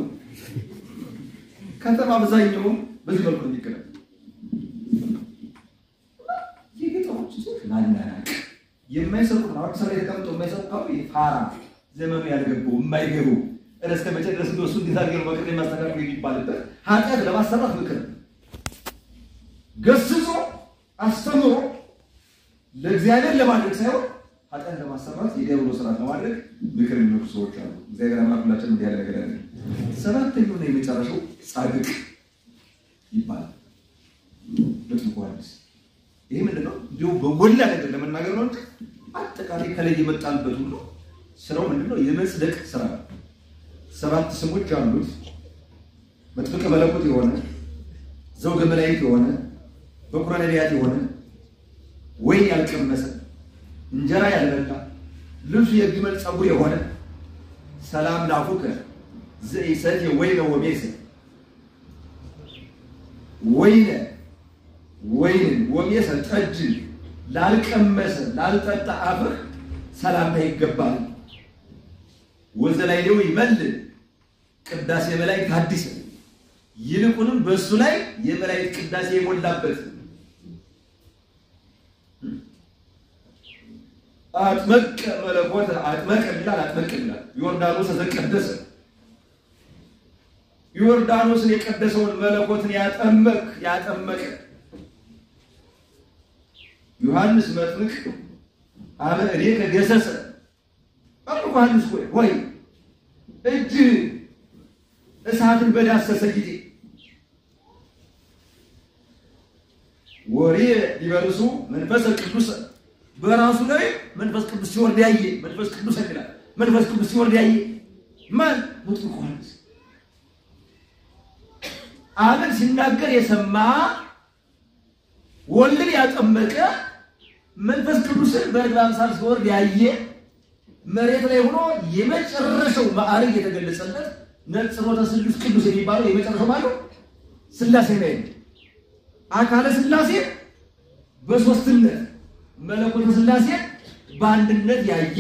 B: ከተማ አብዛኛውም በዚህ መልኩ የሚገናኝ የገጠሮች ሰዎች ናናናቅ የማይሰሩት ነው። አዲስ አበባ የተቀምጠው የማይሰሩት ካሉ ፋራ ዘመኑ ያልገባው የማይገቡ እስከ መቼ ድረስ እንደሱ እንዴት አድርገው በቅድ የሚያስተካክሉ የሚባልበት ኃጢአት ለማሰራት ምክር ገስጾ አስተምሮ ለእግዚአብሔር ለማድረግ ሳይሆን ኃጢአት ለማሰራት የዲያብሎ ስርዓት ለማድረግ ምክር የሚመክሩ ሰዎች አሉ። እግዚአብሔር አምላክ ሁላችን እንዲህ ያለ ነገር ያለ። ሰባተኛውና የመጨረሻው ጻድቅ ይባላል። መጥምቁ ዮሐንስ ይሄ ምንድን ነው? እንዲሁም በጎላ ነገር ለመናገር ነው እንጂ አጠቃላይ ከላይ የመጣንበት ሁሉ ስራው ምንድን ነው? የመጽደቅ ስራ ነው። ሰባት ስሞች አሉት። መጥምቀ መለኮት የሆነ ዘውገ መላእክት የሆነ በኩረ ነቢያት የሆነ ወይን ያልቀመሰ እንጀራ ያልበላ ልብሱ የግመል ፀጉር የሆነ ሰላም ላፉከ ዘኢሰትየ ወይነ ወሜሰ ወይነ ወይንን ወሜሰ ጠጅን ላልቀመሰ ላልጠጣ አፍህ ሰላምታ ይገባል። ወዘላይሌው ይመልል ቅዳሴ መላእክት ሐዲስ ይልቁንም በእሱ ላይ የመላእክት ቅዳሴ የሞላበት አጥመቀ መለኮት አጥመቀ ይላል አጥመቀ ይላል ዮርዳኖስ ተቀደሰ ዮርዳኖስን የቀደሰውን መለኮትን ያጠመቅ ያጠመቀ ዮሐንስ መጥምቅ አበ እኔ ከገሰሰ መጥምቁ ዮሐንስ ሆይ ወይ እጅ እሳትን በዳሰሰ ጊዜ ወሬ ሊበርሱ መንፈስ ቅዱስ በራሱ ላይ መንፈስ ቅዱስ ሲወርድ ያየ መንፈስ ቅዱስ ይላል። መንፈስ ቅዱስ ሲወርድ ያየ ማን? መጥምቁ ዮሐንስ አብን ሲናገር የሰማ ወልድን ያጠመቀ መንፈስ ቅዱስን በርግብ አምሳል ሲወርድ ያየ መሬት ላይ ሆኖ የመጨረሻው ማዕረግ የተገለጸለት ነጽሮተ ስሉስ ቅዱስ የሚባለው የመጨረሻው ማለት ስላሴ ላይ ነው። አካለ ስላሴ በሶስትነት መለኮተ ስላሴ በአንድነት ያየ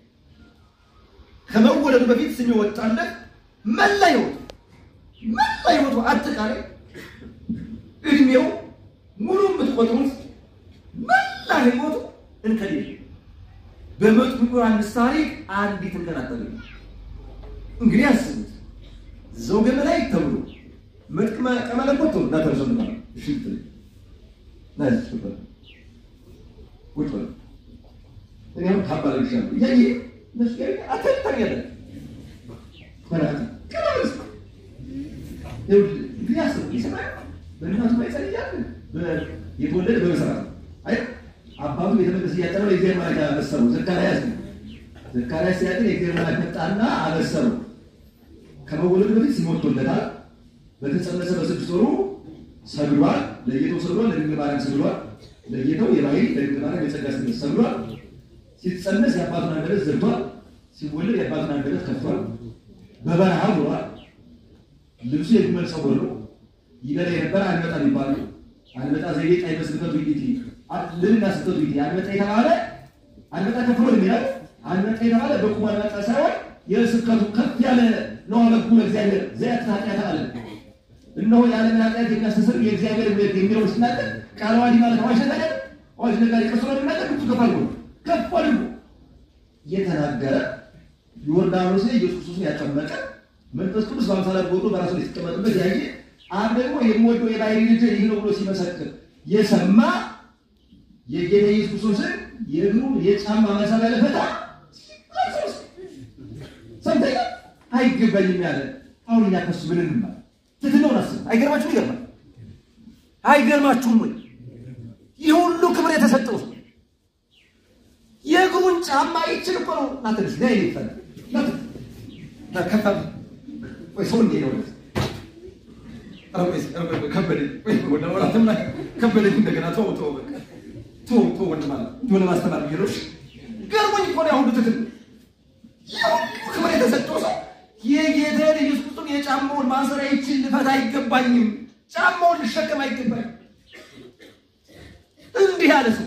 B: ከመወለዱ በፊት ስም የወጣለት መላ ሕይወቱ መላ ሕይወቱ አጠቃላይ እድሜው ሙሉ የምትቆጥሩት መላ ሕይወቱ እንከን የለም። በመጥምቁ ዮሐንስ ታሪክ አንዲት እንከን አታገኙ። እንግዲህ አስቡት ዘውገ መላእክት ተብሎ መጥምቀ መለኮት ተብሎ እናተርሰው ነው እሺ ትል ናይስ ሱፐር ቁጭ በል እኔም ካባለ ይሻሉ ያየ መስቀል አተታገለ ማለት ከላስ ይኸውልህ እንግዲህ አስቡ ይሰማል በእናቱ ማይጸል እያለ የተወለደ በመሰራት አይ አባቱ ቤተ መቅደስ እያጠረው የእግዚአብሔር መልአክ አበሰረው። ዘካርያስ ነው። ዘካርያስ ሲያጥን የእግዚአብሔር መልአክ መጣና አበሰረው። ከመወለዱ በፊት ስም ወጥቶለታል። በተጸነሰ በስድስት ወሩ ሰግዷል። ለጌታው ሰግዷል። ለድንግል ማርያም ሰግዷል። ለጌታው የባህሪ ለድንግል ማርያም የጸጋ ስግደት ሰግዷል። ሲጸነስ የአባቱን አንደበት ዘግቷል። ሲወለድ የአባቱን አንደበት ከፍቷል። በበረሃ ውሏል። ልብሱ የግመል ፀጉር ነው። ይበላ የነበረ አንበጣ የሚባል አንበጣ ዘይቤ ጣይ በስብከቱ ይት ልልና ስብከቱ ይት አንበጣ የተባለ አንበጣ ከፍሎ የሚላል አንበጣ የተባለ በቁም አንበጣ ሳይሆን የስብከቱ ከፍ ያለ ነው። ለጉ ለእግዚአብሔር ዘያት ኃጢአት አለ እነሆ የዓለምን ኃጢአት የሚያስተስር የእግዚአብሔር ቤት የሚለው ሲናገር ቃለ ዓዋዲ ማለት አዋጅ ነገር አዋጅ ነጋሪ ቀሶ ነው የሚናገር ብዙ ከፍ አድርጎ ከፍ አድርጎ እየተናገረ ዮርዳኖስ ላይ ኢየሱስ ክርስቶስን ያጠመቀ መንፈስ ቅዱስ በአምሳለ ወርዶ በራሱ ላይ ሲቀመጥበት ያየ አብ ደግሞ የምወደው የባህሪ ልጅ ይህ ነው ብሎ ሲመሰክር የሰማ የጌታ ኢየሱስ ክርስቶስን የእግሩ የጫማ መሳቢያ ለፈታ ሰምተኛ አይገባኝም ያለ አሁን እኛ ከሱ ምን እንማር? ትትነውን አስብ። አይገርማችሁም? ይገርማል። አይገርማችሁም ወይ? ይህ ሁሉ ክብር የተሰጠው ሰው የእግሩን ጫማ ይችል እኮ ነው። ናትንሽ ና ይፈል ከፋ ወይ ሰው እንዴ ነው ከበደኝ እንደገና ተው ተው በቃ ተው ተው ወንድ ማለት ነው ለማስተማር ቢሮሽ ገርሞኝ እኮ ነው ያሁሉ ትክክል ክብር የተሰጠው ሰው የጌታን ኢየሱስ ክርስቶስ የጫማውን ማሰሪያ ይችን ልፈታ አይገባኝም፣ ጫማውን ልሸከም አይገባኝም። እንዲህ ያለ ሰው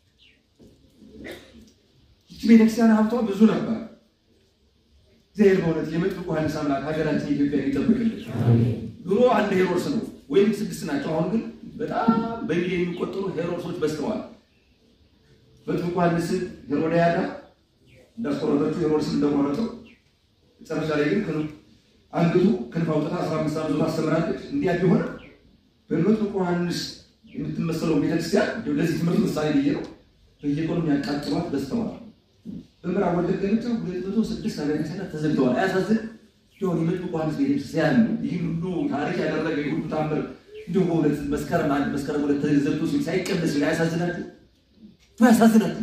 B: ይህች ቤተክርስቲያን ሀብቷ ብዙ ነበር። እግዚአብሔር በእውነት የመጥምቁ ዮሐንስ አምላክ ሀገራችን ኢትዮጵያ ይጠብቅልን። ድሮ አንድ ሄሮድስ ነው ወይም ስድስት ናቸው። አሁን ግን በጣም በሚሊዮን የሚቆጠሩ ሄሮድሶች በዝተዋል። መጥምቁ ዮሐንስ ሄሮድያዳ እንዳስቆረጠችው ሄሮድስን እንደቆረጠው መጨረሻ ላይ ግን አንግቱ ክንፍ አውጥታ አስራ አምስት ዓመት ዞታ አስተምራለች። እንዲያ ቢሆን በመጥምቁ ዮሐንስ የምትመሰለው ቤተክርስቲያን ለዚህ ትምህርት ምሳሌ ብዬ ነው። በየቀኑ የሚያቃጥሏት በዝተዋል። በምዕራብ ወለጋ ብቻ ሁለት መቶ ስድስት አብያተ ክርስቲያናት ተዘግተዋል። አያሳዝን? ሆን የመጥምቁ ዮሐንስ ቤተክርስቲያን ይህን ሁሉ ታሪክ ያደረገ ይህ ሁሉ ታምር እንዲሁ በሁለት መስከረም አንድ መስከረም ሁለት ተዘግቶ ሲል ሳይቀደስ ሲል አያሳዝናችሁ? አያሳዝናችሁ?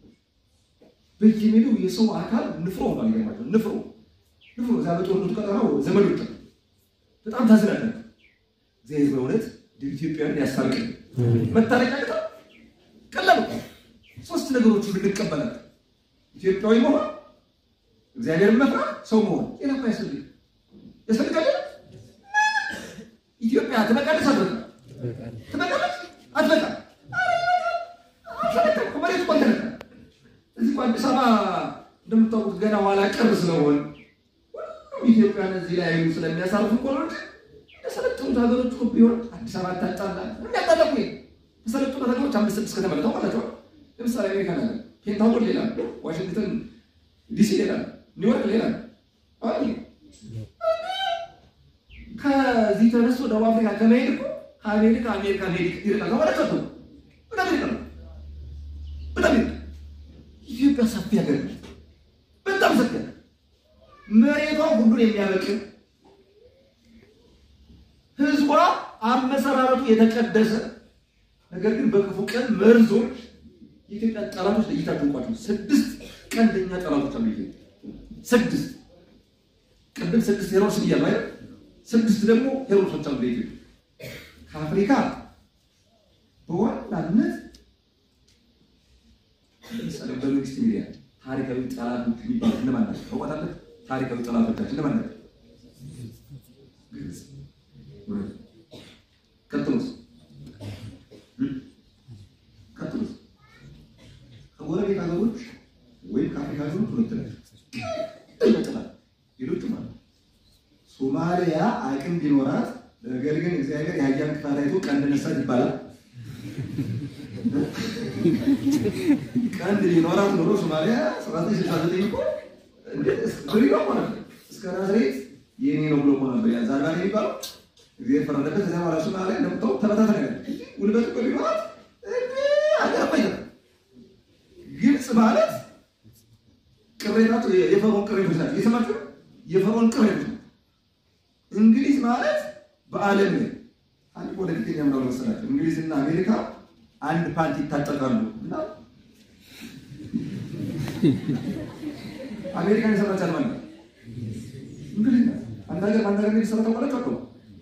B: በየሜዳው የሰው አካል ንፍሮ ሆኗል። ይገርማቸው ንፍሮ ንፍሮ እዛ በጦርነቱ ቀጠናው ዘመዶች በጣም ታዝናለን። እግዚአብሔር በእውነት ኢትዮጵያን ያስታርቅን። መታረቂያ ቅጣ ቀላል እኮ ሶስት ነገሮች ብንቀበላል ኢትዮጵያዊ መሆን፣ እግዚአብሔርን መፍራት፣ ሰው መሆን ሌላ እኮ ያስፈልግ ያስፈልጋል። ኢትዮጵያ ትበቃለች አትበቃም? ትበቃለች አትበቃም? እንደምታውቁት ገና ኋላ ቀር ስለሆን ሁሉም ኢትዮጵያን እዚህ ላይ አይሉ ስለሚያሳርፍ እኮ ነው እንጂ የሰለጠኑት ሀገሮች እኮ ቢሆን አዲስ አበባ ታጣላ የሚያጣለቁ የሰለጠኑ ሀገሮች አምስት ስድስት ከተማ ታውቃላችሁ። ለምሳሌ አሜሪካ ነገር ፔንታጎን ሌላ ነው፣ ዋሽንግተን ዲሲ ሌላ ነው፣ ኒውዮርክ ሌላ ነው። አይ ከዚህ ተነስቶ ደቡብ አፍሪካ ከመሄድ እኮ ከአሜሪካ አሜሪካ መሄድ ይርቃል ማለት ነው። በጣም ይርቃል፣ በጣም ይርቃል። ኢትዮጵያ ሰፊ ሀገር ነች፣ በጣም ሰፊ ሀገር መሬቷ ሁሉን የሚያበቅል ህዝቧ አመሰራረቱ የተቀደሰ ነገር ግን በክፉ ቀን መርዞች የኢትዮጵያ ጠላቶች ለይታችሁ እንቋቸው ስድስት ቀንደኛ ጠላቶች አሉ። ኢትዮጵያ ስድስት ቅድም ስድስት ሄሮስ ብያለሁ አይደል? ስድስት ደግሞ ሄሮሶች አሉ በኢትዮጵያ ከአፍሪካ በዋናነት ለምሳሌ በመንግስት ሚዲያ ታሪካዊ ጠላቶች የሚባሉት እነማን ናቸው? ታውቃለህ? ታሪካዊ ጠላቶቻችን እነማን ናቸው? ግብጽ ቀጥሎስ ቀጥሎስ ከጎረቤት ሀገሮች ወይም ከአፍሪካ ሀገሮች ሁለት ናቸው። ይመጥላል ሌሎችም አሉ። ሶማሊያ አቅም ቢኖራት ነገር ግን እግዚአብሔር የአህያን ክፋት አይቶ ቀንድ ነሳት ይባላል። ቀንድ ቢኖራት ኖሮ ሶማሊያ ሰባት ሺህ ስልሳ ዘጠኝ እኮ እንዴት ብሪዮ ሆነ እስከ ናዝሬት የኔ ነው ብሎ ሆነ ያ ዛርባን የሚባለው እግዚአብሔር ፈረደበት። ከዚያ በኋላ ሶማሊያ እንደምታው ተበታተነ ነገር ጉልበት እኮ ቢኖራት አገባኝ ግብፅ ማለት ቅሬታቱ የፈርዖን ቅሬቶች ናቸው። እየሰማችሁ ነው? የፈርዖን ቅሬቶች ናቸው። እንግሊዝ ማለት በዓለም ላይ አንድ ፖለቲከኛ ምናምን መሰላቸው እንግሊዝና አሜሪካ አንድ ፓንቲ ይታጠቃሉ እና አሜሪካን የሰራች አልማኝ እንግሊዝ ናት። አንድ ሀገር አንድ ሀገር የሚሰራ ታውቃላችሁ አቀው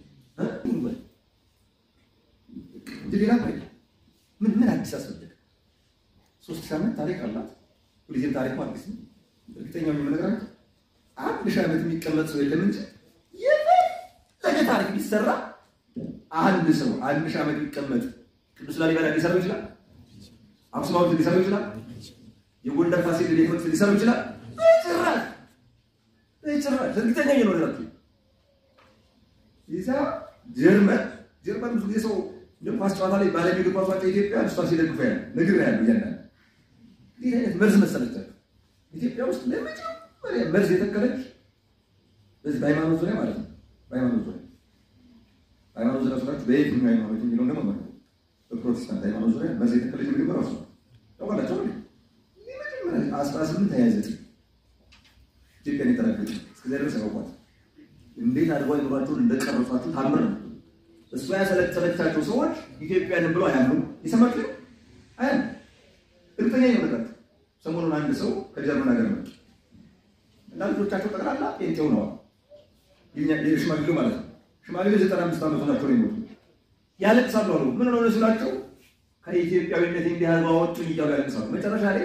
B: ሌላ ምን ምን አዲስ አስፈለገ? ሶስት ሺህ ዓመት ታሪክ አላት። ሁልጊዜም ታሪክ አዲስ ነው። እርግጠኛ የምነግራችሁ አንድ ሺህ ዓመት የሚቀመጥ ሰው የለም እንጂ የፈለገ ታሪክ ቢሰራ አንድ ሰው አንድ ሺህ ዓመት ቢቀመጥ ቅዱስ ላሊበላ ሊሰራው ይችላል። አክሱም ሐውልት ሊሰራው ይችላል። የጎንደር ፋሲል ቤተ ሊሰራው ይችላል። በጭራሽ በጭራሽ እርግጠኛ የኖራችሁ ይዛ ጀርመን ጀርመን ብዙ ጊዜ ሰው እንደ ኳስ ጨዋታ ላይ ባለሚ እግር ኳስ ዋንጫ ኢትዮጵያ እሷ ሲደግፉ ያለ ንግር ያሉ እያንዳንዱ ይህ አይነት መርዝ መሰለቻቸው ኢትዮጵያ ውስጥ ለመጀመሪያ መርዝ የተከለች በዚህ በሃይማኖት ዙሪያ ማለት ነው። በሃይማኖት ዙሪያ ሃይማኖት ዙሪያ ስላችሁ በየትኛው ሃይማኖት የሚለው ደግሞ ማለት ነው። በፕሮቴስታንት ሃይማኖት ዙሪያ መርዝ የተከለች ምግብ ራሱ ነው ታውቃላችሁ። የመጀመሪያ አስራ ስምንት ሀያ ዘጠኝ ኢትዮጵያን የተረገጡ እስከዚያ ድረስ ያውቋት እንዴት አድርገው አይምሯቸውን እንደቀረጿችሁ ታምር ነው። እሷ ያሰለጠነቻቸው ሰዎች ኢትዮጵያንን ብሎ አያምኑ። የሰማችሁ አያ እርግጠኛ ይመጣል። ሰሞኑን አንድ ሰው ከጀርመን ሀገር መጡ እና ልጆቻቸው ጠቅላላ ጴንጤው ነዋል። ሽማግሌው ማለት ነው። ሽማግሌው ዘጠና አምስት ዓመቱ ናቸው ነው የሞቱ። ያለቅሳሉ አሉ። ምን ሆነ ስላቸው ከኢትዮጵያዊነት እንዲያዝ አወጡኝ እያሉ ያለቅሳሉ። መጨረሻ ላይ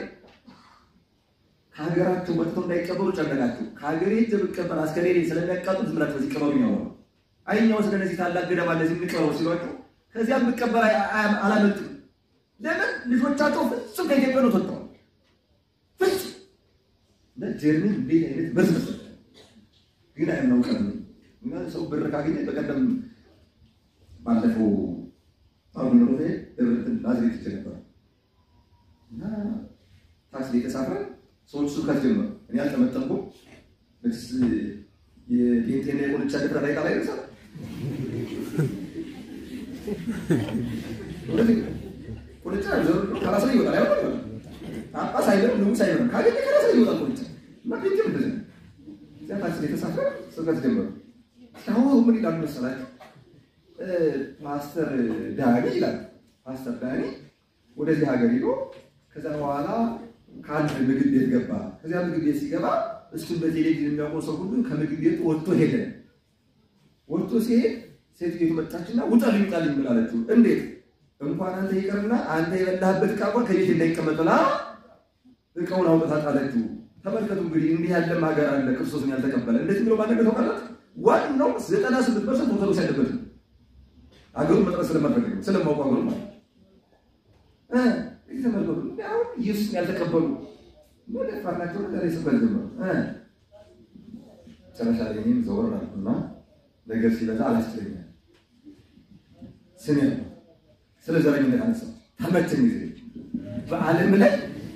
B: ከሀገራቸው ወጥተው እንዳይቀበሩ ጨነቃቸው። ከሀገሬ ሄጄ ብቀበር አስከሬኔ ስለሚያቃጡ ዝም ብላችሁ በዚህ ቀበሩ ያወሩ አይኛው ስለ እነዚህ ታላቅ ገዳም አለ እዚህ እንቀበሩ ሲሏቸው ከዚያ ብቀበር አላመልጥም። ለምን ልጆቻቸው ፍጹም ከኢትዮጵያ ነው ተወጥተዋል። ፍጹም ጀርመን እንዴት አይነት መርዝ መሰለህ! ግን አያናውቀም እና ሰው ብር ካገኘ በቀደም ባለፈው አሁን ነው ደብረትን ናዝሬት ይቼ ነበር እና ታክሲ ላይ ተሳፍረን ሰዎች ስብከት ጀመሩ። እኔ አልጠመጠምኩም። መችስ የጴንጤና የቁልቻ ድፍረት ላይ ጣላ ይደርሳል። ቁልቻ ከራስ ላይ ይወጣል። አይወጣም ይወጣል። ጳጳስ አይደለም ንጉሥ አይደለም ካገኘ ከራስ ላይ ይወጣል ቁልቻ እና ጴንጤም እንደዚህ ነው። እዚያ ታክሲ ላይ ተሳፍረን ስብከት ጀመሩ። አሁን ምን ይላሉ መሰላችሁ? ፓስተር ዳኒ ይላል። ፓስተር ዳኒ ወደዚህ ሀገር ሄዶ ከዛ በኋላ ከአንድ ምግብ ቤት ገባ። ከዚያ ምግብ ቤት ሲገባ እሱን በቴሌቪዥን የሚያውቀው ሰው ሁሉ ከምግብ ቤቱ ወጥቶ ሄደ። ወጥቶ ሲሄድ ሴትዮቱ መጣችና ውጣልኝ ውጣልኝ ብላለችው። እንዴት እንኳን አንተ ይቀርና አንተ የበላህበት ዕቃ እንኳን ከቤት እንዳይቀመጥ ብላ እቃውን አውጥታ ጣለችው። ተመልከቱ እንግዲህ እንዲህ ያለም ሀገር አለ ክርስቶስን ያልተቀበለ። እንደዚህ ብሎ ማነገር ታውቃላት። ዋናው ዘጠና ስምንት ፐርሰንት ኦርቶዶክስ ያለበት ነው። ሀገሩን መጥረት ስለማድረግ ነው ስለማውቁ ሀገሩ ማለት ተመልከቱ። አሁን ኢየሱስን ያልተቀበሉ ደፋር ናቸው። ዛሬ ስበት ጀመሩ። መጨረሻ ላይ እኔም ዘወር አልኩና ነገር ሲበዛ አላስችለኛል። ስሜ ነው ስለ ዘረኝነት አነሳ ተመቸኝ ጊዜ በዓለም ላይ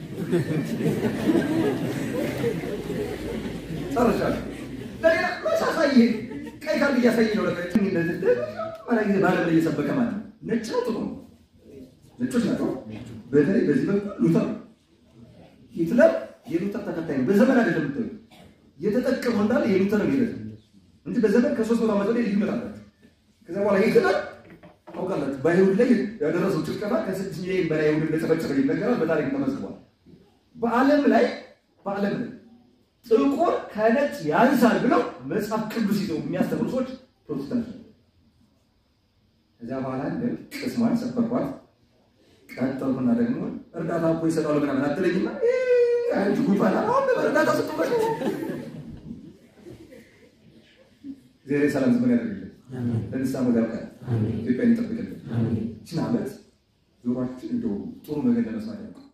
B: ጨርሻለሁ። ለሌላ መሳሳይ ይሄ ቀይ ካርድ እያሳየ ነው። ለቀ እንደዚህ ማለት ጊዜ በዓለም ላይ እየሰበከ ማለት ነው። ነጭ ነው ጥቁር ነው? ነጮች ናቸው። በተለይ በዚህ በኩል ሉተር ነው። ሂትለር የሉተር ተከታይ ነው። በዘመን አይደለም የምታዩ የተጠቀመው እንዳለ የሉተር ነው ይላል እንጂ በዘመን ከሶስት መቶ ዓመት ወዲህ ልዩነት አላቸው። ከዛ በኋላ ሂትለር ታውቃላችሁ በአይሁድ ላይ ያደረሰው ጭፍጨፋ ከስድስት ሚሊዮን በላይ አይሁድ እንደጨፈጨፈ ይነገራል። በታሪክ ተመዝግቧል። በዓለም ላይ በዓለም ላይ ጥቁር ከነጭ ያንሳል ብለው መጽሐፍ ቅዱስ ይዘው የሚያስተምሩ ሰዎች ፕሮቴስታንት ነው። ከዚያ በኋላ እንደ ቅስሟን ሰበርኳት። ቀጠልኩና ደግሞ እርዳታ እኮ ይሰጣሉ ምናምን አትለኝና አንድ ጉባላ እርዳታ ስጡበት ዜሬ ሰላም ዝምን ያደርግልን ለንስሐ መጋብቃል ኢትዮጵያን ይጠብቅልን። ይህችን ዓመት ጆሯችን እንደው ጥሩ ነገር ለመስማት ያውቃል